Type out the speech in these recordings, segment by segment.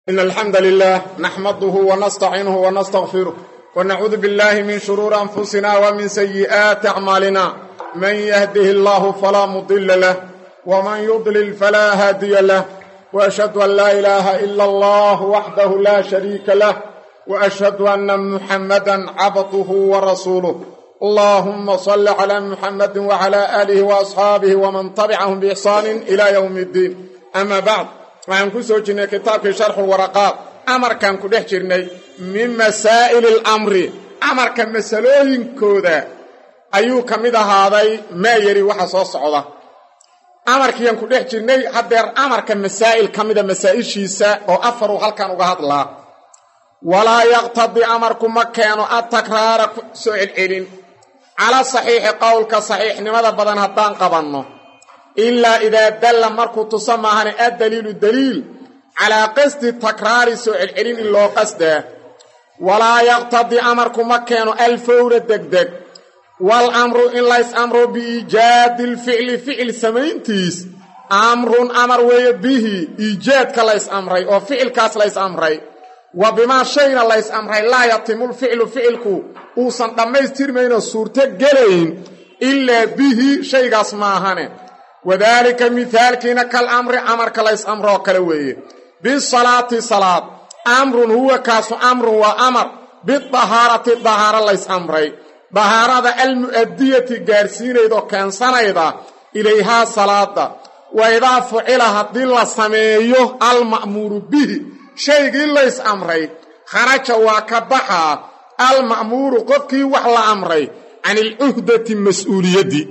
إن الحمد لله نحمده ونستعينه ونستغفره ونعوذ بالله من شرور أنفسنا ومن سيئات أعمالنا من يهده الله فلا مضل له ومن يضلل فلا هادي له وأشهد أن لا إله إلا الله وحده لا شريك له وأشهد أن محمدا عبده ورسوله اللهم صل على محمد وعلى آله وأصحابه ومن تبعهم بإحسان إلى يوم الدين أما بعد waxaan ku soo jirnay kitaabkii sharxulwaraqaad amarkaan ku dhex jirnay min masaa'ili alamri amarka masalooyinkooda ayuu ka mid ahaaday maa yari waxa soo socda amarkiiaan ku dhex jirnay haddeer amarka masaa'il ka mida masaa'ishiisa oo afaruu halkan uga hadlaa walaa yaqtadii amarku ma keeno atakraara soo celcelin cala saxiixi qowlka saxiixnimada badan haddaan qabanno ilaa idaa dalla markuu tusa maahane addaliilu daliil calaa qasdi takraari soo celcelin in loo qasdaa walaa yaqtadii amarku ma keeno alfawra degdeg wal amru in lays amro biiijaadi lficli ficil samayntiis amrun amar weeye bihi iijaadka lays amray oo ficilkaas lays amray wa bimaa shayna lays amray laa yatimulficlu ficilku uusan dhammaystirmaynoo suurto gelayn ilaa bihi shaygaas maahane wadaalika mihaalkiina kal amri amarka lays amroo kale weeye bisalaati salaad amrun huwa kaasu amrun waa amar bidahaarati dahaaro lays amray dahaarada almu'adiyati gaadhsiinaydoo keensanayda ilayhaa salaada wa idaa fucila haddii la sameeyo alma'muuru bihi shaygii lays amray kharaja waa ka baxaa alma'muuru qofkii wax la amray can ilcuhdati mas'uuliyaddi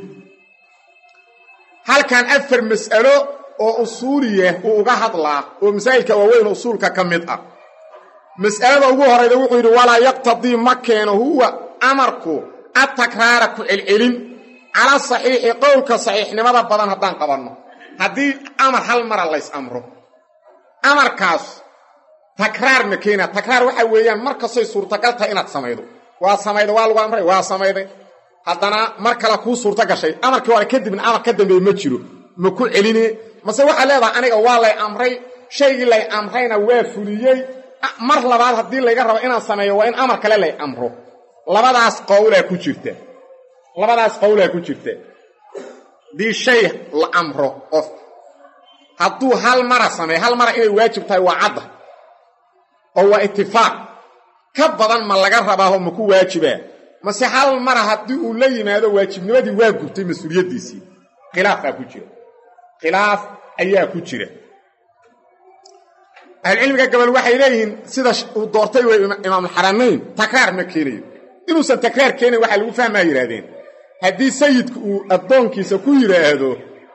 halkan afar mas'alo oo usuuliya uu uga hadlaa oo masaa'ilka waaweyn usuulka ka mid ah mas'alada ugu horayda wuxuu yidhi walaa yaqtadii ma keeno huwa amarku atakraara ku celcelin cala saxiixi qowlka saxiixnimada badan haddaan qabanno haddii amar hal mara lays amro amarkaas takraar ma keena takraar waxa weeyaan mar kastay suurtagal tahay inaad samaydo waa samayda waa lagu amray waa samayday haddana mar kale kuu suurto gashay amarkii hore kadibna amar ka dambeeye ma jiro ma ku celine mase waxaa leedahay aniga waa lay amray shaygii lay amrayna waa fuliyey mar labaad haddii layga rabo inaan sameeyo waa in amar kale lay amro labadaas qowlaa ku jirta labadaas qowlaa ku jirta haddii shay la amro qof hadduu hal mara sameeyo hal mara inay waajib tahay waa cadda oo waa itifaaq ka badan ma laga rabaaho ma ku waajibaa mase hal mara haddii uu la yimaado waajibnimadii waa gubtay mas-uuliyaddiisii khilaafaa ku jira khilaaf ayaa ku jira ahlucilmiga gabal waxay leeyihiin sida uu doortay wey imaamulxaramayn takraar ma keenayo inuusan takraar keenayn waxaa lagu fahmaa yidhahdeen haddii sayidku uu addoonkiisa ku yidhaahdo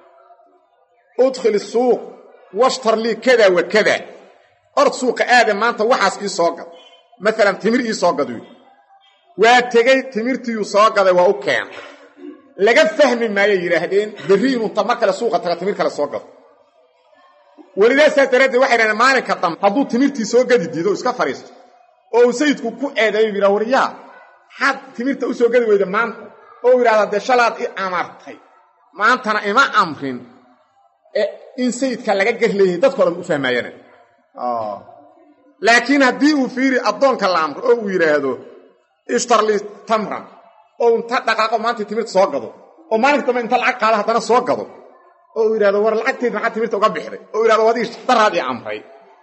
udkhil suuq washtar lii kada wa kada ord suuqa aada maanta waxaas ii soo gad maalan timir ii soo gad waa tegey timirtiiyuu soo gaday waa u keena laga fahmi maayay yidhaahdeen berri inuu ta mar kale suuqa taga timir kale soo gado welidaasaa daraaddeed waxay dhahdeen maalinka dambe hadduu timirtii soo gadi diido iska fadhiisto oo uu sayidku ku eedeeyo yidhaha waryaa maxaad timirta u soo gadi weyda maanta oo u yidhahda dee shalaad i amartay maantana ima amrin in sayidka laga gar leeyahay dadko dhan u fahmaayana laakiin haddii uu fiiri addoonka la amro oo uu yidhaahdo ishtarli tamran oo inta dhaqaaqo maanta timirta soo gado oo maalinka dambe inta lacag qaado haddana soo gado oo uu yidhahdo war lacagteed maxaa timirta uga bixday oo yidhahdo wadii daraad ii amray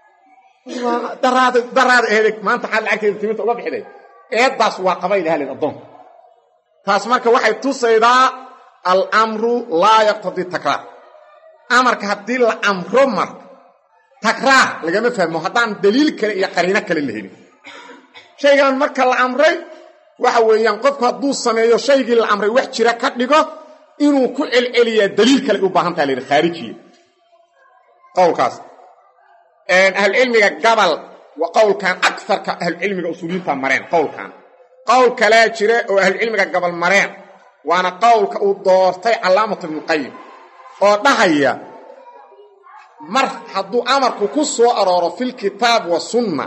daraad daraad eedeg maanta xaad lacagteeda timirta uga bixday eeddaas waa qabay lahalin addoonka taas marka waxay tusaydaa alamru laa yaqtadii takraar amarka haddii la amro marka takraar lagama fahmo haddaan daliil kale iyo qariino kale la helin shaygan marka la amray waxa weeyaan qofku hadduu sameeyo shaygii la amray wax jira ka dhigo inuu ku celceliyaa daliil kale u baahan taha layihi khaarijiya qowlkaas ahlucilmiga gabal waa qowlkan agarka ahlucilmiga usuuliyiinta mareen qowlkan qowl kalea jira oo ahlucilmiga gabal mareen waana qowlka uu doortay calaamatu ibnuqayim oo dhahaya mar hadduu amarku ku soo arooro filkitaab wa sunna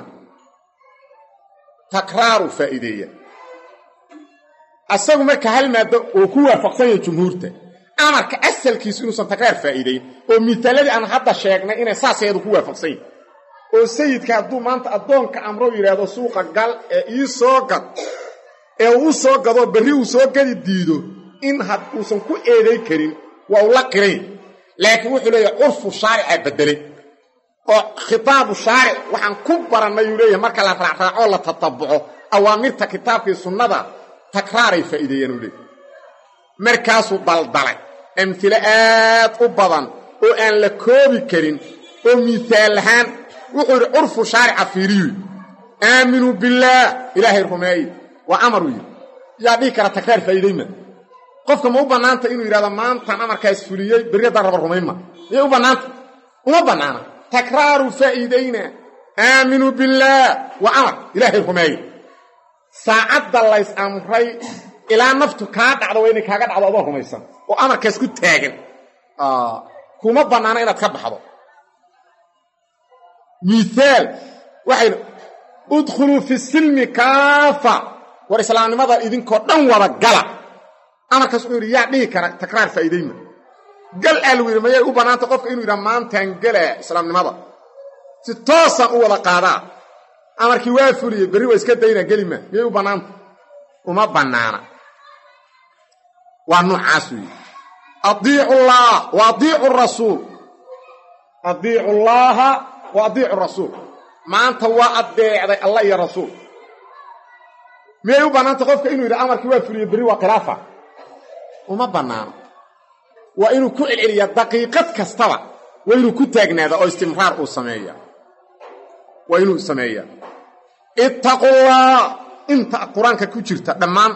takraaru faa'iideeya asagu marka hal maaddo uu ku waafaqsan yahay jumhuurta amarka asalkiisu inuusan takraar faa'iidayn oo mitaaladii aan hadda sheegnay inay saas ayadu ku waafaqsan yihin oo sayidka hadduu maanta addoonka amro yidhaahdo suuqa gal ee ii soo gad ee uu u soo gadoo berri uu soo gadi diido in had uusan ku eeday karin waa uu la qirayn laakiin wuxuu leeyahay curfu shaaricaa beddelay oo khitaabu shaaric waxaan ku barannay uu leeyahay marka la raacraacoo la tatabuco awaamirta kitaabkii sunnada takraaray faa'iideeyaan uu leeyahy markaasuu daldalay amhilo aad u badan oo aan la koobi karin oo miisaal ahaan wuxuu yidhi curfu shaarica fiiriyu aaminuu billaah ilaahay rumeeye waa amaruu yidhi yaa dhihi kara takraar faa'iidayma qofka ma u bannaanta inuu yidhahdo maantaan amarkaas fuliyey berri haddaan raba rumaynma miyay u bannaanta uma bannaana takraaru faa'iidayna aaminuu billaah waa amar ilaahay rumeeye saacadda lays amray ilaa naftu kaa dhacdo waa inay kaaga dhacdo adoo rumaysan oo amarkaas ku taagan kuma bannaana inaad ka baxdo miaal waxay udkhuluu fi silmi kaafa war islaamnimada idinkoo dhan wada gala amarkaas wuxuu yidhi yaa dhihi kara takraar faa'iidayma gal aa lagu yidhi mayay u bannaanta qofka inuu yidhaha maantaan gelaa islaamnimada si toosaan u wada qaadaa amarkii waa fuliyey berri waa iska daynaa gelima miyay u bannaanta uma bannaana waa noocaas weeye adiicu llaah wa adiicu rasuul adiicu llaaha wa adiicu rasuul maanta waa addeecday allah iyo rasuul miyay u bannaanta qofka inuu yidhi amarkii waa fuliye berri waa khilaafa uma bannaano waa inuu ku celceliyaa daqiiqad kastaba waa inuu ku taagnaada oo istimraar uu sameeya waa inuu sameeyaa ittaqullah inta qur-aanka ku jirta dhammaan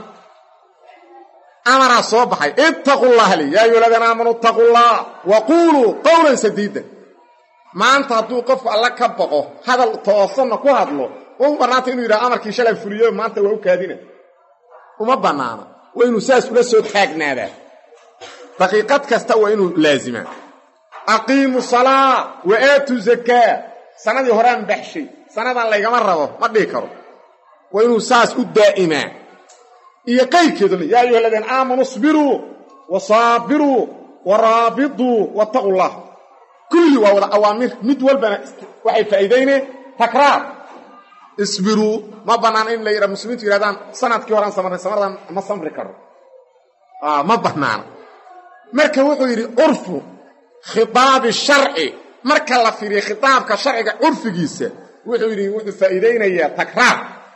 amaraa soo baxay ittaqullaha li yaa ayuha aladiina aamanuu ittaqullah wa quuluu qowlan sadiidan maanta hadduu qofku alla ka baqo hadal toosanna ku hadlo waa u bannaanta inuu yidhaha amarkii shalay fuliyo maanta waa u kaadina uma bannaana waa inuu saas ula soo taagnaadaa daqiiqad kasta waa inuu laazimaa aqiimu salaa wa aatu zakaa sanadii horaan baxshay sanadan laygama rabo ma dhihi karo waa inuu saas u daa'imaa iyo qayrkeedu le yaa ayuha aladiina aamanuu isbiruu wa saabiruu wa raabiduu wattaqu llah kulli waa wada awaamir mid walbana waxay faa'iidayneen takraar isbiruu ma bannaana in la yidhaha muslimiintu yidhahdaan sanadkii horaan samarnay samardan ma samri karo ma bannaana marka wuxuu yidhi curfu khitaabi sharci marka la fiiriyo khitaabka sharciga curfigiisa wuxuu yidhi wuxuu faa'iidaynayaa takraar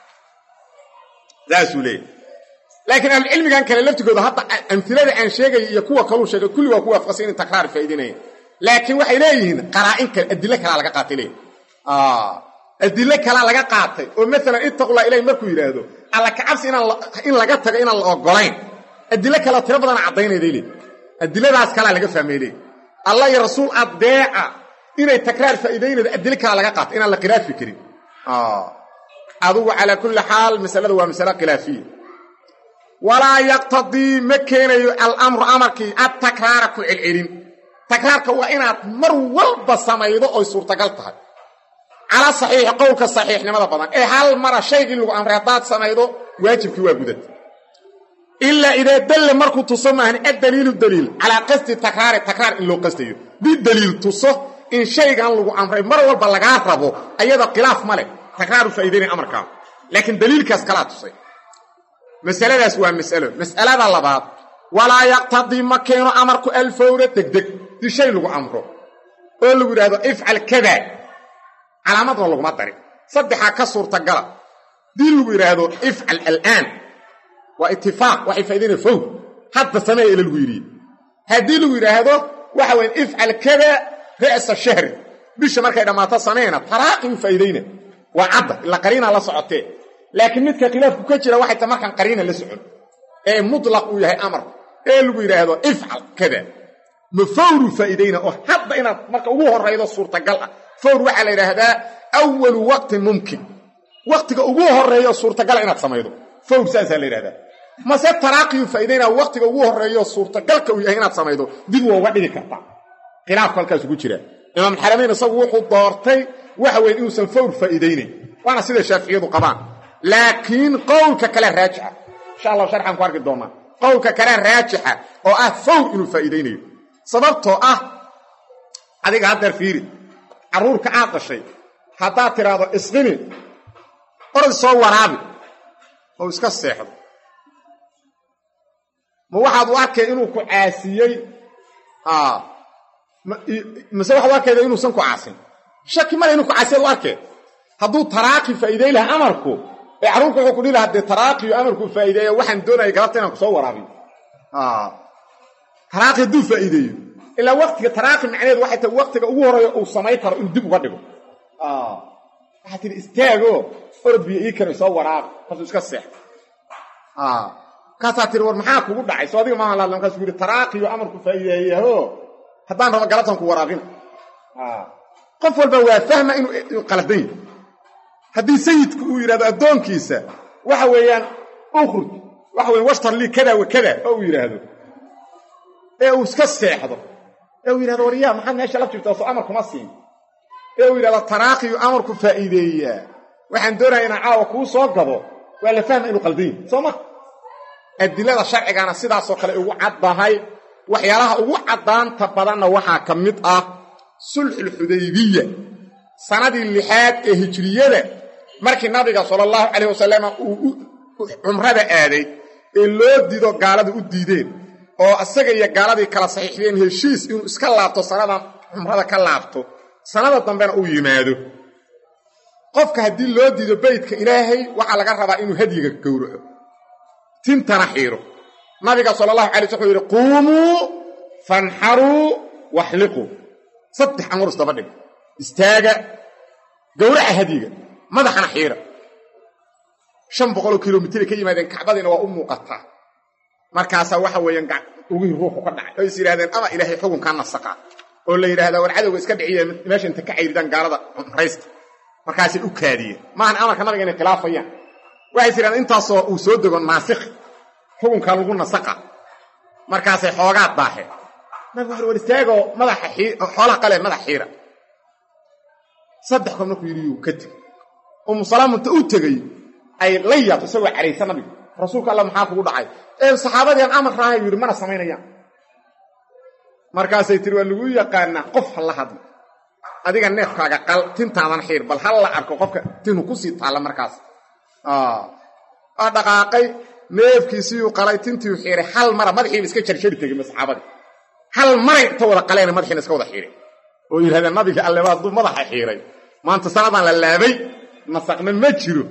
saasuu leeyahy laakiin ahlucilmigan kale laftigooda hadda amilada aan sheegaya iyo kuwa kaluu sheegay kulli waa ku waafaqsan inay takraar faa'idaynayaan laakiin waxay leeyihiin qaraa'in kale adilo kalaa laga qaatay leeyihi adilo kalaa laga qaatay oo maalan ittaqullah ilahi markuu yidhaahdo alla kacabsi in laga tago inaan la ogolayn adilo kaleo tiro badana caddaynayday leey adiladaas kalaa laga fahmay leey allah iyo rasuul addeeca inay takraar faa'iidaynaydo adilo kalaa laga qaatay inaan la khilaafi karin adugu calaa kulli xaal masaladu waa masale khilaafiya walaa yaqtadii ma keenayo alamru amarkii adtakraara ku celcelin takraarka waa inaad mar walba samaydo oy suurtagal tahay calaa saxiixi qowlka saxiixnimada badan ee hal mara shaygii lagu amray haddaad samaydo waajibkii waa gudad ilaa idaa dalle markuu tuso maahan addaliilu daliil calaa qasdi takraari takraar in loo qastayo bidaliil tuso in shaygan lagu amray mar walba lagaa rabo ayada khilaaf ma leh takraaru faa'idaynay amarkaa laakiin daliilkaas kalaa tusay masaladaas waa mas'alo mas'alada labaad walaa yaqtadii ma keeno amarku alfawra degdeg di shay lagu amro oo lagu yidhaahdo ifcal kada calaamadna laguma darin saddexaa ka suurtagala dii lagu yidhaahdo ifcal alaan waa itifaaq waxay faa'idaynaya fawr hadda sameeya ila lagu yidhi haddii lagu yidhaahdo waxa weyan ifcal kada ra'sa shahri bisha markay dhammaato sameena taraaqi u faa'iidayna waa cadda ila qariina la socotee laakiin midka khilaafku ka jira waxay ta markaan qariina la socon ee mutlaq uu yahay amar ee lagu yidhaahdo ifcal kada ma fawru faa'iidayna oo hadda inaad marka ugu horraydo suurtagal ah fawr waxaa la yidhaahdaa awalu waqtin mumkin waqtiga ugu horreeyo suurtagala inaad samaydo fawr saasaa la yidhahdaa mase taraaqiyu faa'idaynaa waqtiga ugu horreeyo suurtagalka uu yahay inaad samaydo dib waa uga dhigi kartaa khilaafku halkaas ugu jira imaam xaramayn isagu wuxuu doortay waxa weeye inuusan fawr faa'iidaynayn waana sida shaaficiyadu qabaan laakiin qowlka kale raajixa insha allah sharxaan ku arki doonaa qowlka kale raajixa oo ah fawr inuu faa'iidaynayo sababtoo ah adiga haddeer fiiri carruurka aad dhashay haddaad tidhaahdo isqini orod soo waraabi oo iska seexdo ma waxaad u arkay inuu ku caasiyey mase waxaad u arkayda inuusan ku caasin shaki male inuu ku caasiyaad u arkee hadduu taraaqi faa'iiday lahaa amarku ee carruurku wuxuu ku dhihi lahaa dee taraaqiyo amarku faa'iideeya waxaan doonaya galabta inaan ku soo waraabiyo taraaqi hadduu faa'iideeyo ilaa waktiga taraaqi macnaheedu waxay tahay waktiga ugu horeeya uu samayn karo inuu dib uga dhigo waxaa tihi istaago orod biyo ii kena soo waraab markasuu iska seexdo markaasaa tihi war maxaa kugu dhacay soo adiga maaha laadla markaasuu yidhi taraaqiyo amarku faa'iideeyaho haddaan rabo galabtan ku waraabina qof walba waa fahma inuu qaladan yahy haddii sayidku uu yidhahdo addoonkiisa waxa weeyaan ukhruj waxa weyan washtar lii kada wa kada oo uu yidhaahdo ee uu iska seexdo ee uu yidhahdo waryaa maxaad meesha laf jirtaa soo amar kuma siin ee uu yidhahdo taraaqiyu amarku faa'iideeyaa waxaan doonaya inaan caawa kuu soo gado waa la fahma inuu qaldan yahy soo ma adilada sharcigana sidaasoo kale ugu caddahay waxyaalaha ugu caddaanta badanna waxaa ka mid ah sulxulxudaybiya sanadii lixaad ee hijriyada markii nabiga sala allahu calayh wasalam uu cumrada aaday ee loo diido gaalada u diideen oo isaga iyo gaaladii kala saxiixdeen heshiis inuu iska laabto sanadan cumrada ka laabto sanada dambena uu yimaado qofka haddii loo diido beytka ilaahay waxaa laga rabaa inuu hadyiga gowraco tintana xiiro nabiga sala allahu alay sl wuxuu yidhi quumuu fanxaruu waxliquu saddex amurus daba dhig istaaga gowraca hadyiga madaxana xiira shan boqoloo kilomitray ka yimaadeen kacbadiina waa u muuqataa markaasaa waxa weeyaan ugihii ruuxu ka dhacay oo is yidhahdeen ama ilaahay xukunkaa nasaqaa oo la yidhahdaa war cadowga iska dhiciya meesha inta ka cayridaan gaalada cumraysta markaasay u kaadiyeen maahan amarka nabiga inay khilaafayaan waxay is yidhahdeen intaasoo uu soo dego naasikh xukunkaa lagu nasaqa markaasay xoogaa daaheen nabigu wuxu war istaagoo madaxa xoolaha qalee madax xiira saddex kood markuu yidhi yuu ka tegey umu salaam inta u tegey ay la yaabto isagoo caraysa nabiga rasuulka alla maxaa kugu dhacay ee saxaabadiian amar raahay yidhi mana samaynayaan markaasay tiri waa lagu yaqaanaa qof ha la hadlo adiga neefkaaga qal tintaadan xiir bal ha la arko qofka tinu kusii taalla markaas waa dhaqaaqay neefkiisiiyuu qalay tintiiu xiiray hal mara madaxiiba iska jarjari tegey ma saxaabadii hal maray inta wada qaleena madaxiina iska wada xiiray oo yidhahdeen nabiga alleba hadduu madaxa xiiray maanta sanadaan la laabay nasaqna ma jiro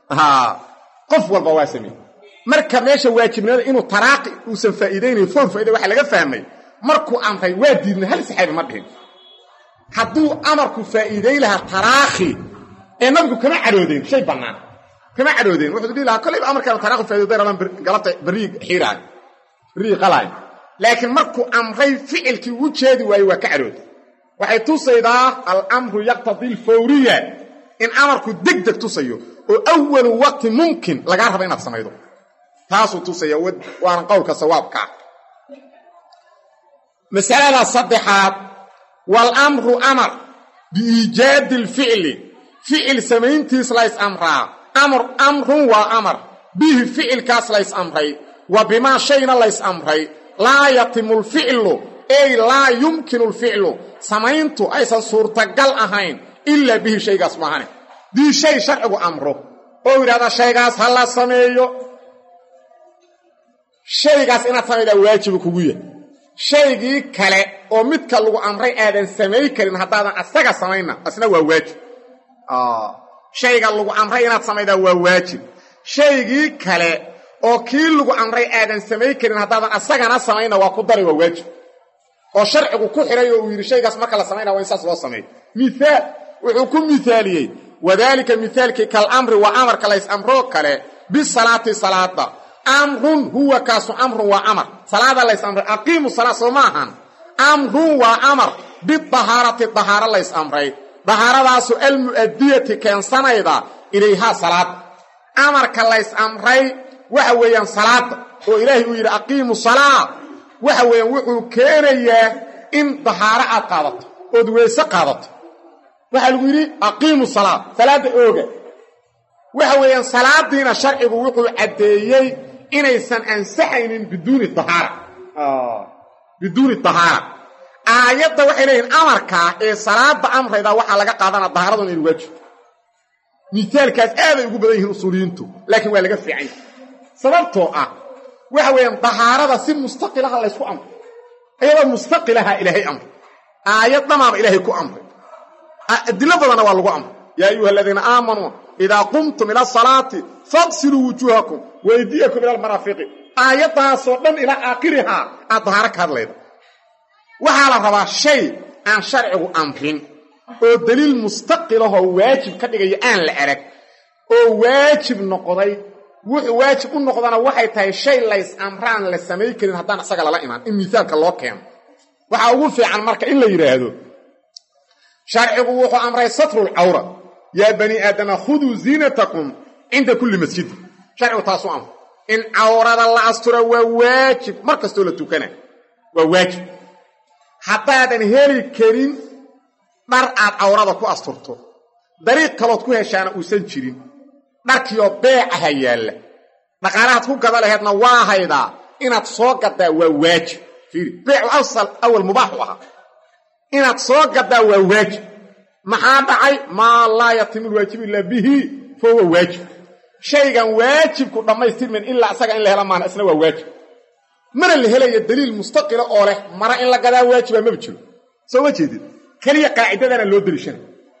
qof walba waa sameeyey marka meesha waajibnimada inuu taraaqi uusan faa'iidaynayn foor faaida waxa laga fahmay markuu amray waa diidna hal saxaabi ma dhihin hadduu amarku faa'iidayn lahaa taraakhi ee nabigu kama cadhoodeen shay bannaan kama cadhoodeen wuxuu dhihi lahaa kollayba amarkaan taraakhi faa'iiday rabaan galabta barrii xiiraayo barrii qalaayo laakiin markuu amray ficilkii ugu jeedi waaye waa ka cadhooday waxay tusaydaa alamru yaqtadii alfawriya in amarku deg deg tusayo oo awalu waqti mumkin lagaa raba inaad samaydo taasuu tusaya waana qowlka sawaabkaa masalada saddexaad waalamru amar biiijaadi alficli ficil samayntiis lays amraa amr amrun waa amar bihi ficilkaas lays amray wa bimaa shayna lays amray laa yatimu lficlu ey laa yumkinu lficlu samayntu aysan suurtagal ahayn ilaa bihi shaygaas maahane dii shay sharcigu amro oo yidhahda shaygaas ha la sameeyo shaygaas inaad samaydaa waajiba kugu yahay shaygii kale oo midka lagu amray aadan samay karin haddaadan asaga samayna asna waa waajib shayga lagu amray inaad samaydaa waa waajib shaygii kale oo kii lagu amray aadan samay karin haddaadan asagana samayna waa ku daray waa waajib oo sharcigu ku xidhay oo uu yidhi shaygaas marka la samaynaa waa in saas loo sameeyo miaal wuxuu ku mithaaliyey wadaalika mithaalkii kalamri waa amarka lays amroo kale bisalaati salaada amrun huwa kaasu amrun waa amar salaada lays amray aqiimu salaa soo ma ahan amrun waa amar bidahaarati dahaaro lays amray dahaaradaasu almu'adiyati keensanayda ilayhaa salaada amarka lays amray waxa weeyaan salaada oo ilaahay uu yidhi aqiimu salaa waxa weeyaan wuxuu keenayaa in dahaaro aad qaadato ood weyse qaadato waxaa lagu yidhi aqiimu salaa salaadda ooga waxa weeyaan salaadiina sharcigu wuxuu caddeeyey inaysan ansaxaynin biduuni dahaara biduuni dahaara aayadda waxay leeyihin amarkaa ee salaada amrayda waxaa laga qaadanaa dahaaradu inaynu waajib miaalkaas aaday ugu badan yihiin usuuliyiintu laakiin waa laga fiican yahay sababtoo ah waxa weeyaan dahaarada si mustaqilaha laysku amray iyadoo mustaqilaha ilaahay amray aayad dhamaaba ilaahay ku amray adilo badanna waa lagu amray yaa ayuha aladiina aamanuu idaa qumtum ila asalaati faqsiluu wujuuhakum waydiyakum ila almaraafiqi aayaddaasoo dhan ilaa aakhirihaa aad dahaaro ka hadlayda waxaa la rabaa shay aan sharcigu amrin oo daliil mustaqilahoo waajib ka dhigaya aan la arag oo waajib noqday wuxuu waajib u noqdana waxay tahay shay lays amraan la samay karin haddaan isaga lala imaan in miaalka loo keeno waxaa ugu fiican marka in la yidhaahdo sharcigu wuxuu amray satrulcawra yaa bani aadama khuduu ziinatakum cinda kulli masjidi sharcigu taasuu amray in cawrada la asturo waa waajib mar kastoo la tukana waa waajib haddaadan heli karin dhar aad cawrada ku asturto dariiq kalood ku heshaana uusan jirin dharkiioo beecaha yaalla dhaqaalahaad ku gada laheedna waa haydaa inaad soo gaddaa waa waajib fiiri beecu asal awal mubaaxu ahaa inaad soo gaddaa waa waajib maxaa dhacay maa laa yatimu lwaajib ilaa bihi fa huwa waajib shaygan waajibku dhammaystirmayn ilaa isaga in la hela maana isna waa waajib mana la helayo daliil mustaqila oo leh mara in la gadaa waajiba maba jiro soo ma jeedid keliya qaacidadana loo deliishana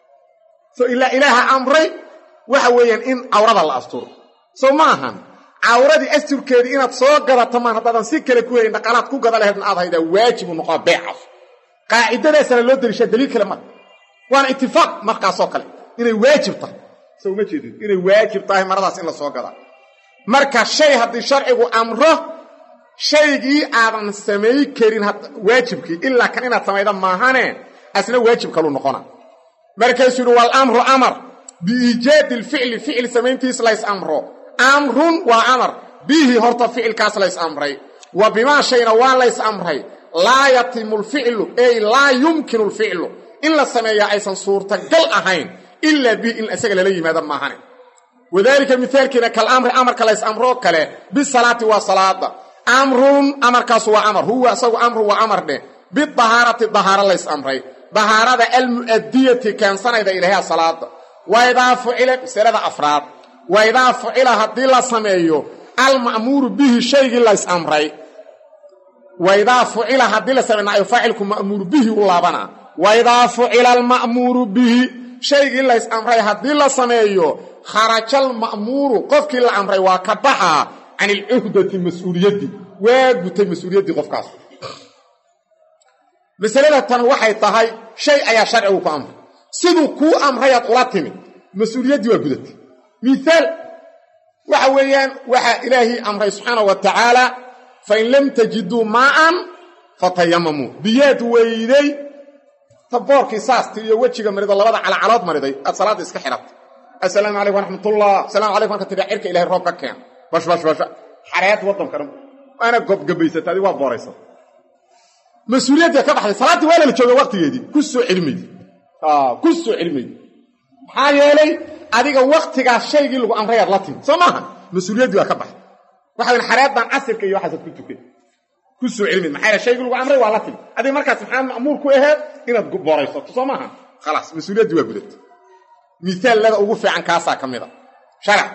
so ilaa ilaaha amray waxa weeyaan in cawrada la asturo soo ma ahan cawradii asturkeedii inaad soo gadato maan haddaadan si kale ku helin dhaqaalaad ku gada laheedna aad haydaa waajibu noqoa beecaas qaacidadaasana loo deliishaa daliil kale mara waana itifaaq markaasoo kale inay waajib tahay soo ma jeedid inay waajib tahay maradaas in la soo gadaa marka shay haddii sharcigu amro shaygii aadan samay karin waajibkii ilaa kan inaad samayda maahane asna waajib kalu noqona markaasuu yidhi walamru amar biiijaadi alficli ficil samayntiis lays amro amrun waa amar bihi horta ficilkaas lays amray wa bimaa shayna waa lays amray laa yatimu lficlu ey laa yumkinu lficlu in la sameeyaa aysan suurtagal ahayn ilaa bihi in isaga lala yimaado maahane wadaalika mihaalkiina kalamri amarka lays amroo kale bisalaati waa salaada amrun amarkaas waa amar huwa isagu amru waa amar dheh bidahaarati dahaaro lays amray dahaarada almu'adiyati keensanayda ilaahya salaada waidaa fucila masalada afraad waidaa fucila haddii la sameeyo alma'muuru bihi shaygii lays amray waidaa fucila haddii la sameeyo naayo faacilku ma'muuru bihi u laabanaa waidaa fucila alma'muuru bihi shaygii lays amray haddii la sameeyo kharajal ma'muuru qofkii la amray waa ka baxaa can ilcuhdati mas-uuliyaddii waa gutay mas-uuliyaddii qofkaas masalada tan waxay tahay shay ayaa sharcigu ku amray siduu kuu amrayaad ula timid mas-uuliyaddii waa gudatay miaal waxa weeyaan waxaa ilaahii amray subxaana wa tacaala fain lam tajiduu maa'an fatayamamuu biyaad weyday taboorkii saasti iyo wejiga marido labada calacalood mariday aad salaadda iska xidhatay assalaamu calaykum waraxmatullah asalamu calaykum marka tidhaa cirka ilahay roob ka keen bash bash basha xareed waddanka dhan waana gobgabaysata adi waa booraysa mas-uuliyadda ka baxday salaaddii waa lala jooga waqtigeedii ku soo celmaydi ku soo celmaydi maxaa yeelay adiga waktigaas shaygii lagu amrayaad la timi soo maaha mas-uuliyaddii waa ka baxday waxa weyn xareeddan casirka iyo waxaasaad ku tukay ku soo celmayd maxaa yeele shaygii lagu amray waa la timi adiga markaas maxaa ma'muur ku aheed inaad booraysato soo maaha khalaas mas-uuliyaddii waa gudatay miaallada ugu fiican kaasaa ka mid a sharac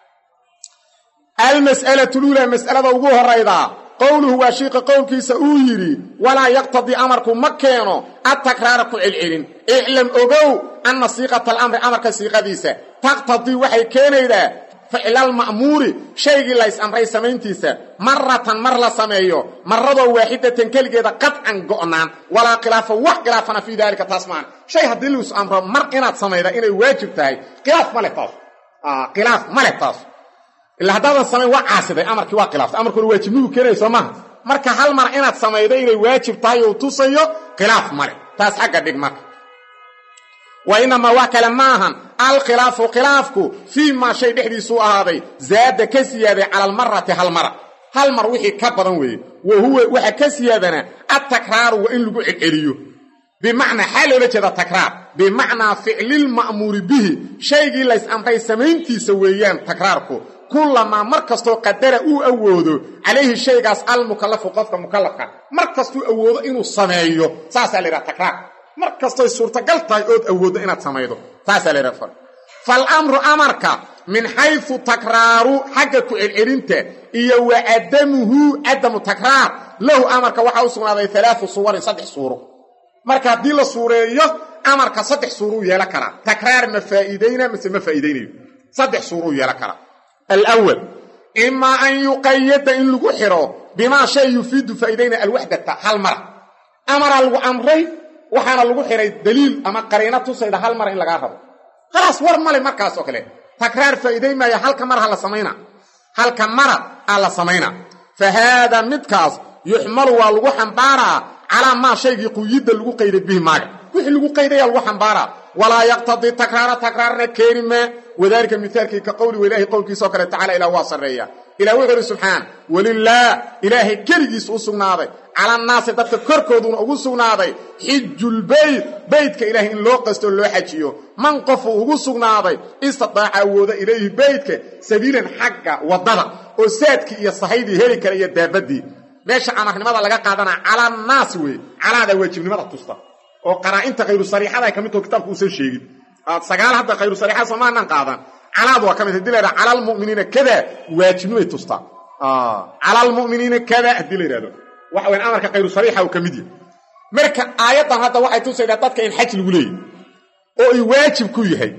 almas'alatu luulaa mas'alada ugu horaydaa qowluhu waa shiiqa qowlkiisa uu yidhi walaa yaqtadii amarku ma keeno adtakraara ku celcelin iclam ogow anna siiqata alamri amarka siiqadiisa taqtadii waxay keenaydaa ficlalma'muuri shaygii lays amray samayntiisa maratan mar la sameeyo maradoo waaxidatan keligeeda qadcan go'naan walaa khilaafa wax khilaafana fii daalika taas maan shay haddii lays amro mar inaad samayda inay waajib tahay khilaaf ma leh taas khilaaf ma leh taas ilaa haddaadan samayn waa caasiday amarkii waa khilaaftay amarkuna waajibnigu keenaya soo maaha marka hal mar inaad samaydo inay waajib tahay uu tusayo khilaaf male taas xagga dhig marka wa inamaa wax kale ma ahan alkhilaafu khilaafku fii maa shay dhexdiisuu ahaaday zaada ka siyaaday cala almarati hal mara hal mar wixii ka badan weeye wa huwa waxa ka siyaadana adtakraaru waa in lagu celceliyo bimacnaa xaa loola jeeda takraar bimacnaa ficlilma'muuri bihi shaygii lays amray samayntiisa weeyaan takraarku kullamaa mar kastoo qadara uu awoodo calayhi shaygaas almukallafu qofka mukallafka mar kastuu awoodo inuu sameeyo saasaa la yidhaha takraar mar kastoy suurtagal tahay ood awooddo inaad samaydo taasaa la yidhaha falamru amarka min xaysu takraaru xagga ku celcelinta iyo wa cadamuhu cadamu takraar lahu amarka waxaa u sugnaaday alaau suwarin saddex suuro marka haddii la suureeyo amarka saddex suuruu yeelan karaa takraar ma faa'iidayna mase ma faa'iidaynayo saddex suuruu yeelan karaa alwal imaa an yuqayada in lagu xiro bimaa shay yufiidu faa'iidayna alwaxdata hal mara amaraa lagu amray waxaana lagu xiray daliil ama qariino tusayda hal mara in lagaa rabo khalaas war male markaas oo kale takraar faa'iidayn maaya halka mar ha la samayna halka mara aa la samayna fa haadaa midkaas yuxmalu waa lagu xambaaraa calaa maa shaygii quyidda lagu qayday bihi maaga wixii lagu qaydaya lagu xambaaraa walaa yaqtadii takraara takraarna keeni maa wadaalika mihaalkii ka qowli ilaahi qowlkiisaoo kale tacala ilah waa sarreeya ilah wuxuu ihi subxaan walilaah ilaahay keligiis u sugnaaday calannaasi dadka korkooduna ugu sugnaaday xijulbeyt beytka ilaahay in loo qastoo loo xajiyo man qofuu ugu sugnaaday istidaaca awooda ilayhi beytka sabiilan xagga waddada oo saadkii iyo sahaydii heli kara iyo daabadii meesha amarnimada laga qaadanaa calannaasi wey calaada waajibnimada tusta oo qaraa'inta khayru sariixada ay ka mid taho kitaabku uusan sheegin sagaal hadda khayru sariixa soomaanan qaadan calaad waa ka mid hadii la yidhaha cala almu'miniina kada waajibnimay tustaa cala almu'miniina kada haddii la yidhahdo waxa weyan amarka khayru sariixa uu ka mid yahay marka aayaddan hadda waxay tusaydaa dadka in xaj lagu leeyahy oo ay waajib ku yahay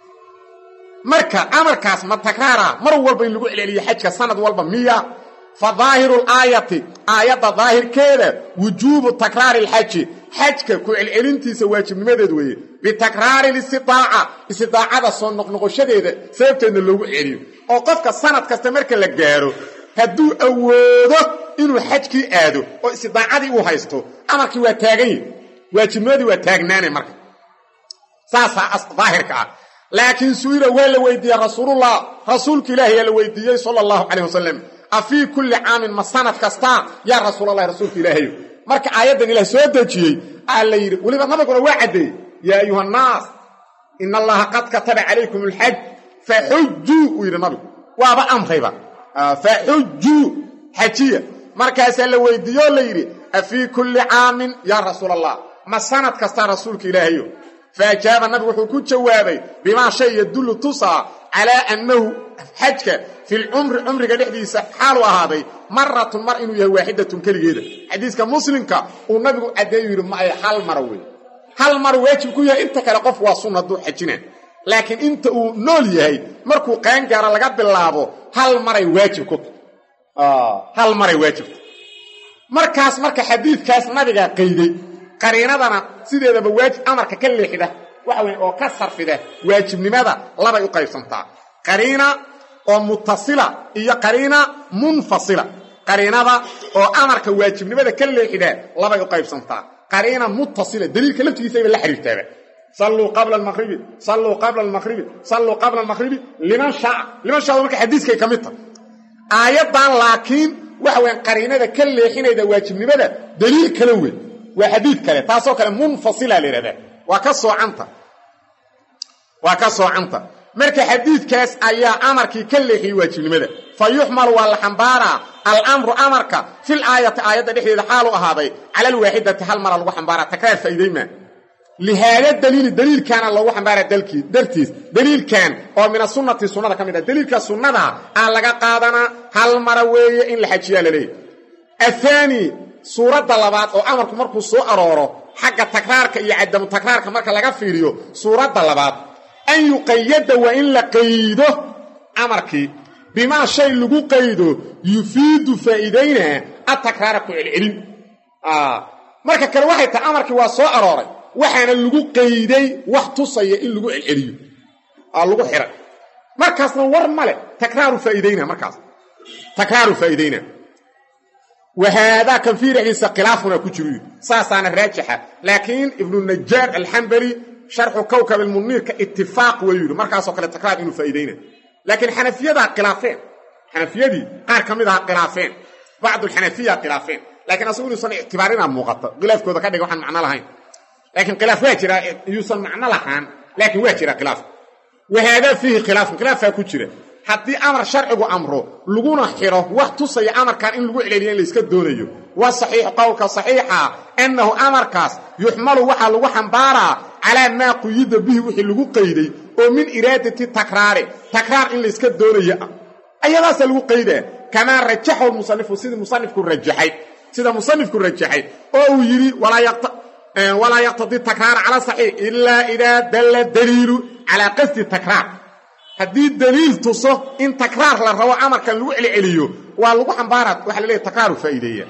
marka amarkaas ma takraara mar walba in lagu celceliyo xajka sanad walba miya fa daahiru laayati aayadda daahirkeeda wujuubu takraari alxaji xajka ku celcelintiisa waajibnimadeed weeye bitakraari listidaaca istidaacada soo noqnoqoshadeeda sababteedna loogu celiyo oo qofka sanad kasta marka la gaaro hadduu awoodo inuu xajkii aado oo istidaacadii uu haysto amarkii waa taagan yahi waajibnimadii waa taagnaane marka saasaa daahirka ah laakiin su'ila waa la weydiiyey rasuulullah rasuulka ilaahi yaa la weydiiyey sala allahu calayh wasalam a fii kulli caamin ma sanad kastaa yaa rasuulallahi rasuulka ilaahayo marka aayaddan ilaah soo dejiyey aa la yidhi weliba nabiguna waa caddeeyey yaa ayuha annaas ina allaha qad kataba calaykum alxaj faxujuu uu yidhi nabigu waaba amrayba faxujuu xajiya markaasaa la weydiiye oo la yidhi a fii kulli caamin yaa rasuul allah ma sanad kastaa rasuulka ilaahayo faajaaba nabigu wuxuu ku jawaabay bimaa shay yadullu tusaa calaa annahu xajka filcumri cumriga dhexdiisa xaalu ahaaday maratun mar inuu yahay waaxidatun keligeeda xadiiska muslimka uu nabigu caddeeyu yidhi ma ay hal mara wey hal mar waajib ku yahay inta kale qof waa sunna hadduu xajina laakiin inta uu nool yahay markuu qaangaaro laga bilaabo hal maray waajib ku hal maray waajibta markaas marka xadiidkaas nabigaa qayday qariinadana sideedaba waajib amarka ka leexida waxa weeye oo ka sarfida waajibnimada labay u qaybsantaa qariina oo mutasila iyo qariina munfasila qariinada oo amarka waajibnimada ka leexida labay u qaybsantaa qariina mutasila daliilka laftigiisayba la xiriirtaaba salluu qabla almaqribi salluu qabla almaqribi salluu qabla almaqribi liman shaaca liman shaaca marka xadiiskay ka mid tahay aayaddan laakiin waxa weyan qariinada ka leexinayda waajibnimada daliil kale wey waa xadiid kale taasoo kale munfasila la yidhahdaa waa ka soocanta waa ka soocanta marka xadiidkaas ayaa amarkii ka leexiyey waajibnimada fa yuxmalu waa la xambaaraa alamru amarka fil aayati aayadda dhexdeeda xaalu ahaaday cala alwaaxidati hal mara lagu xambaaraa takraar faa'iidaymaa lihaada daliili daliilkaana loogu xambaaraa dalkii dartiis daliilkan oo min asunnati sunnada ka mid ah daliilka sunnada aa laga qaadanaa hal mara weeye in la xajiyaa la leeyahy athaani suuradda labaad oo amarku markuu soo arooro xagga takraarka iyo cadamu takraarka marka laga fiiriyo suuradda labaad an yuqayada waa in la qaydo amarkii bimaa shay lagu qaydo yufiidu faa'iidaynaa atakraara ku celcelin marka kale waxay tahay amarkii waa soo arooray waxaana lagu qayday wax tusaya in lagu celceliyo lagu xiray markaasna war male takraaru faa'iidayna markaas takraaru faa'iidayna wahaadaa kan fii dhexdiisa khilaafuna ku jiru saasaana raajixa laakiin ibnu najaar alxambali sharxu kowkab almuniirka itifaaq wayuu yidhi markaasoo kale takraar inuu faa'iidayna laakiin xanafiyadaa khilaafeen xanafiyadii qaar ka mid aha khilaafeen bacdulxanafiya khilaafeen lakiin asagu inuusan ictibaarinaa muuqato khilaafkooda ka dhiga waxaan macno lahayn laakiin khilaaf waa jiraa iyuusan macno lahaan laakiin waa jira khilaaf wahaadaa fiihi khilaafun khilaafaa ku jira haddii amar sharcigu amro laguna xiro wax tusaya amarkan in lagu celeliya in layska doonayo waa saxiixu qowlka saxiixa annahu amarkaas yuxmalu waxaa lagu xambaaraa calaa maa quyida bihi wixii lagu qayday oo min iraadati takraari takraar in layska doonayo ah ayadaasa lagu qaydaa kamaa rajaxahu musanifu sidii musanifku rajaxay sida musanifku rajaxay oo uu yidhi walaa yaqtadii takraara cala saxiix ilaa idaa dalla daliilu calaa qasdi takraar haddii daliil tuso in takraar la rabo amarkan lagu celceliyo waa lagu xambaara waxa la leeyahy takraaru faa'iideeya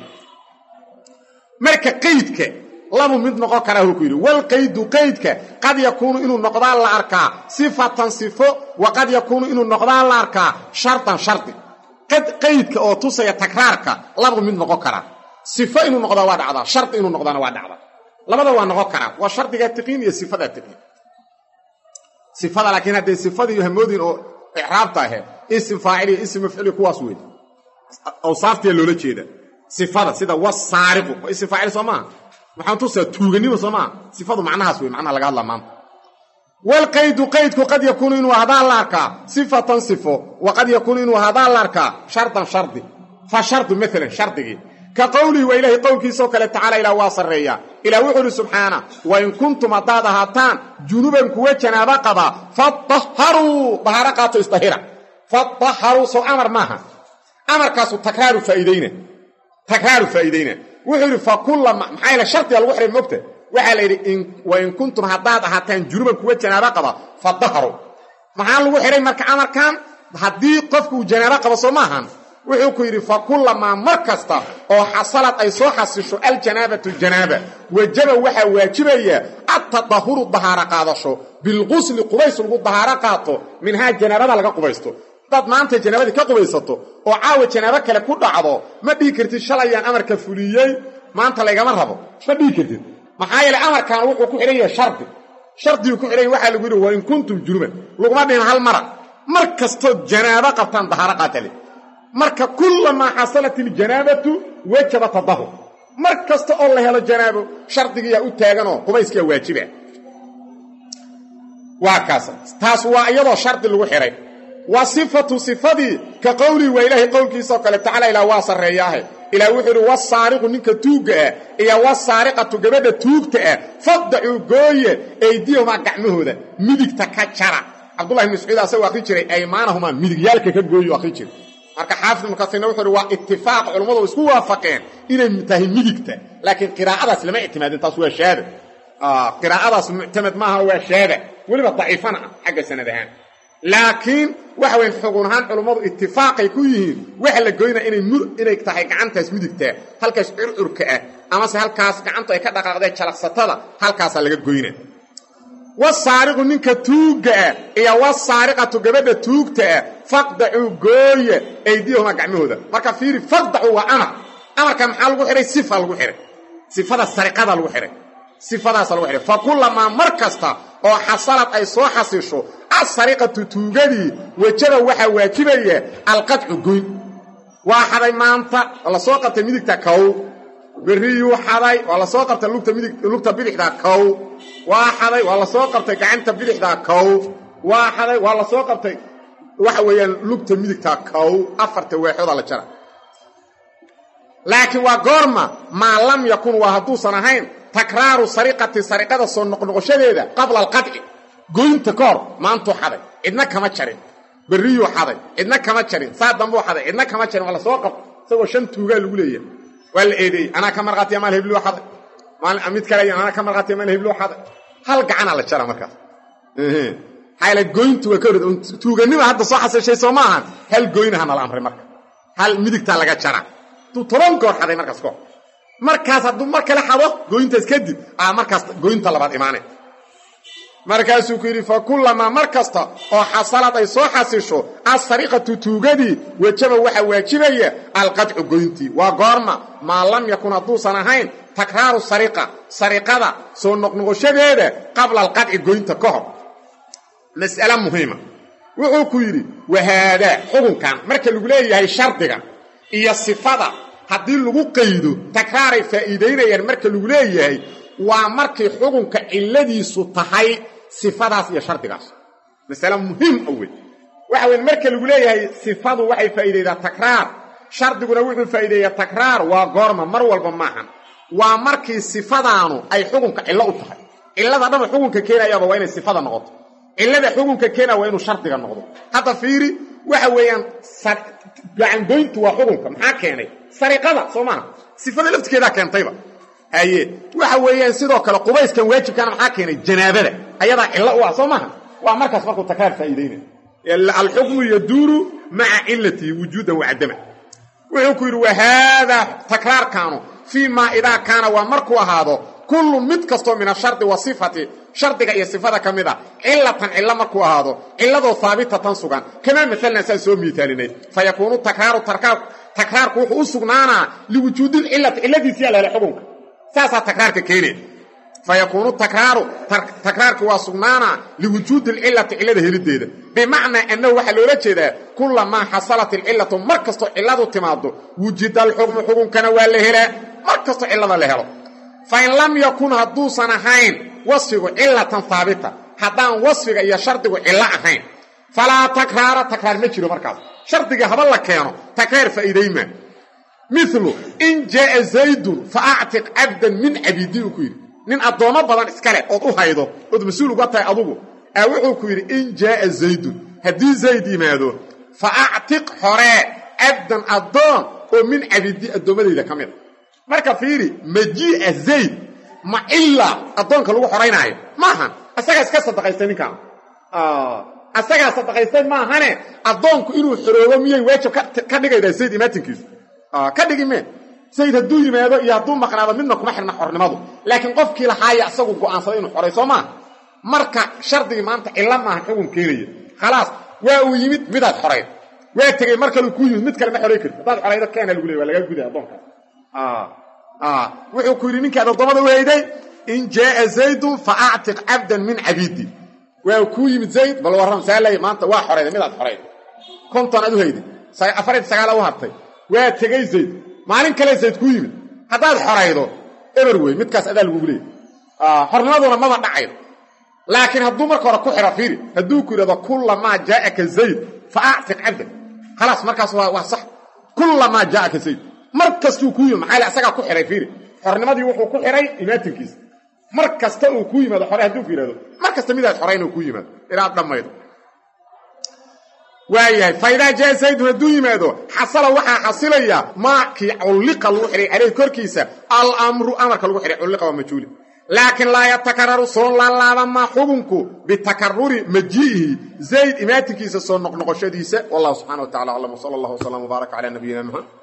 marka qaydka labu mid noqon karaa uu ku yidhi walqaydu qaydka qad yakuunu inuu noqdaa la arkaa sifatan sifo wa qad yakuunu inuu noqdaa la arkaa shartan shardi qaydka oo tusaya takraarka labu mid noqon karaa sifo inuu noqdaa waa dhacdaa shardi inuu noqdaana waa dhacdaa labada waa noqon karaa waa shardigaa tiqiin iyo sifadaa tiqiin sifada laakiin hadday sifadii hamoodin oo icraabta ahe isim faacil iyo isim mafcili kuwaas wey awsaaftiya loola jeeda sifada sida wasaariqu waa isim faacil soo maaha waxaan tusaa tuuganimo soo maaha sifadu macnahaas wey macnaha laga hadlaa maanta walqaydu qaydku qad yakuunu inuu hadaa la arkaa sifatan sifo wa qad yakuunu inuu hadaa la arkaa shardan shardi fa shardu maalan shardigii ka qowlihi waa ilaahay qowlkiisoo kale tacaala ilaa waa sarreeyaa ilaa wuxuu uhi subxaana wa in kuntum haddaad ahaataan junuban kuwa janaabo qaba fadaharuu dahaaro qaato isdahira fadaharuu sow amar maaha amarkaasu takraaru faa'iidayna takraaru faa'iidayna wuxuu yidhi fa kullama maxaa yaele shardiga lagu xihay mogta waxaa la yidhi wa in kuntum haddaad ahaataan junuban kuwa janaabo qaba fadaharuu maxaa lagu xidhay marka amarkan haddii qofku uu janaabo qabo soo maahan wuxuu ku yidhi fa kullamaa mar kasta oo xasalad ay soo xasisho aljanaabatu janaaba wajaba waxaa waajibaya attadahuru dahaaro qaadasho bilqusli qubays lagu dahaaro qaato minhaa janaabada laga qubaysto haddaad maanta janaabadii ka qubaysato oo caawa janaabo kale ku dhacdo ma dhihi kartid shalayaan amarka fuliyey maanta laygama rabo ma dhihi kartid maxaa yeele amarkan wuxuu ku xidhan yahay shardi shardiguu ku xidhan yahy waxaa lagu yidhi wa in kuntum junuban laguma dhihin hal mara mar kastood janaabo qabtaan dahaaro qaatale marka kullamaa xasalat iljanaabatu wajaba tadahur mar kasta oo la helo janaabo shardigiyaa u taaganoo qubayskaa waajiba waa kaas taas waa iyadoo shardi lagu xidhay wa sifatu sifadii ka qowlihi waa ilaahay qowlkiisaoo kale tacala ilaa waa sarreeyaahe ilaa wuxuu idhi wasaariqu ninka tuugga ah iyo wasaariqatu gabadha tuugta ah fadacuu gooye eydiyahumaa gacmahooda midigta ka jara cabdullahi ibn mascuud asagoo akhri jiray aymaanahumaa midigyaalka ka gooyo akhri jiray marka xaafid ibnu kasiirna wuxuu uhi waa itifaaq culammadu isku waafaqeen inay tahay midigta laakiin qiraa'adaas lama ictimaadin taas waa shaada qiraa'adaas muctamad maaha waa shaada weliba daciifana ah xagga sanad ahaan laakiin waxa weyn xugun ahaan culummadu itifaaqay ku yihiin waxa la goynaa inay inay tahay gacantaas midigtaa halkaas curcurka ah amase halkaas gacantu ay ka dhaqaaqdeen jalaqsatada halkaasaa laga goynaa wasaariqu ninka tuugga ah iyo wasaariqatu gabadha tuugta ah faqdacuu gooye aydiyahuma gacmahooda marka fiiri faqdacu waa amar amarka maxaa lagu xidhay sifa lagu xidhay sifada sariqada lagu xidhay sifadaasa lagu xidhay fa kullamaa mar kasta oo xasalad ay soo xasisho asariqatu tuugadii wajaba waxaa waajibaya alqadcu goyn waa xaday maanta waa la soo qabtay midigta kow berriyuu xaday waa la soo qabtay lugta midig lugta bidixda kow waa xaday waa la soo qabtay gacanta bidixda kow waa xaday waa la soo qabtay waxa weeyaan lugta midigta kow afarta weexooda la jara laakiin waa goorma maa lam yakun waa hadduusan ahayn takraaru sariqati sariqada soo noqnoqoshadeeda qabla alqadci goynta ka hor maantuu xaday cidna kama jarin berriyuu xaday cidna kama jarin saa dambuu xaday cidna kama jarin waa la soo qabtay isagoo shan tuugaa lagu leeyahay waa la eedeeyey anaa ka marqaatiya maal hebluu xaday mid kale anaa ka marqaatiya maal hebluu xaday hal gacanaa la jara markaas maxaa goyntu waa ka hor tuuganima hadda soo xasishay soo ma ahan hal goynaha nala amray marka hal midigtaa laga jara hadduu toban goor xaday markaas kahor markaas hadduu mar kale xado goyntaas kadib aa markaas goynta labaad imaanay markaasuu ku yidhi fa kullamaa mar kasta oo xasalad ay soo xasisho asariqatu tuugadii wajaba waxaa waajibaya alqadcu goyntii waa goorma maa lam yakun hadduusan ahayn takraaru sariqa sariqada soo noqnoqoshadeeda qabla alqadci goynta ka hor mas'ale muhiima wuxuu ku yidhi wahaadaa xukunkan marka lagu leeyahay shardiga iyo sifada haddii lagu qaydo takraaray faa'iidaynayaan marka lagu leeyahay waa markay xukunka cilladiisu tahay sifadaas iyo shardigaas masale muhiim a wey waxa weye marka lagu leeyahay sifadu waxay faa'iidaydaa takraar shardiguna wuxuu faa'iideeyaa takraar waa goorma mar walba maahan waa markii sifadaanu ay xukunka cillo u tahay cillada dhan xukunka keenayaaba waa inay sifada noqoto cillada xukunka keena waa inuu shardiga noqdo hadda fiiri waxa weeyaan gacangoyntu waa xukunka maxaa keenay sariqada soo maaha sifada laftigeedaa keentayba haye waxa weeyaan sidoo kale qubayskan waajibkaana maxaa keenay janaabada ayadaa cillo u ah soo maaha waa markaas markuu takraar faa'iidaynay alxukmu yaduuru maca cilatihi wujuudan wacadama wuxuu ku yidhi wahaadaa takraarkaanu fii maa idaa kaana waa markuu ahaado kullu mid kastoo min ashardi wa sifati shardiga iyo sifada ka mid a cilatan cillo markuu ahaado cilladoo haabitatan sugan kamaa maalna saan soo miitaalinay fa yakuunu takraaru takraarku wuxuu u sugnaanaa liwujuudilcilati cilladiisiyaa lahela xukunka saasaa takraarka keenaya fa yakuunu takraaru takraarki waa sugnaanaa liwujuudi alcilati cillada helideeda bimacnaa annahu waxaa loola jeedaa kulamaa xasalat ilcillatu mar kastoo cilladu timaado wujida alxukmu xukunkana waa la helaa mar kastoo cillada la helo fain lam yakun hadduusan ahayn wasfigu cilatan haabita haddaan wasfiga iyo shardigu cillo ahayn falaa takraara takraar ma jiro markaas shardiga haba la keeno takraar faa'iidaymaa milu in jaaa zaydun fa actiq cabdan min cabidi uu ku yidhi nin addoommo badan iskale ood u haydo ood mas-uul uga tahay adugu aa wuxuu ku yidhi in jaaa zaydun haddii zayd yimaado fa actiq xoree cabdan addoon oo min cabidi addoommadayda ka mida marka fiiri majii'a zayd ma ilaa addoonka lagu xoraynaayo maahan asagaa iska sadaqaystay ninkaan asagaa sadaqaystay maahane addoonku inuu xoroobo miyay waajib ka dhigaydaa zayd imaatinkiisu ka dhigi mee zayd hadduu yimaado iyo hadduu maqnaado midna kuma xirna xornimadu laakiin qofkii lahaaya isagu go'aansaday inuu xoray soo maa marka shardigii maanta cillo maahan xugun keenaya khalaas waa uu yimid midaad xorayd waa tegey mar kaleu kuu yimid mid kale ma xoray karti haddaad xoraydo keena lagu leey waa lagaa guday addoonkaas wuxuu ku yidhi ninkaad addoommada u hayday in jaaa zaydun fa actiq cabdan min cabidi waa kuu yimid zayd bal warram saalay maanta waa xorayday midaad xorayd konton aad u hayday afariy sagaala u hartay waa tegey zayd maalin kale zayd kuu yimid haddaad xoraydo eber wey midkaas adaa lagugu leeyay xornimaduna maba dhacaydo laakiin hadduu marka hore ku xiro fiiri hadduu ku yidhahdo kullamaa jaa'aka zayd fa actiq cabdan khalaas markaas waa sax kullamaa jaa'aka zayd mar kastuu kuu yimid maxaa asagaa ku xihay fiiri xornimadii wuxuu ku xihay imaatinkiisa mar kasta uu kuu yimaado xore hadduu ku yidhahdo mar kasta midaad xorayn uu kuu yimaado inaad dhammaydo waayahay faidaa jaa zaydun hadduu yimaado xasala waxaa xasilaya maakii culliqa lagu xidhay caleyh korkiisa alamru amarka lagu xidhay culliqa waa majhuuli laakiin laa yatakararu soo laalaaba maa xukunku bitakaruri majii'ihi zayd imaatinkiisa soo noqnoqoshadiisa wallahu subxana wa tacala aclam wsala allah wslam wbaarak calaa nabiyina muxamed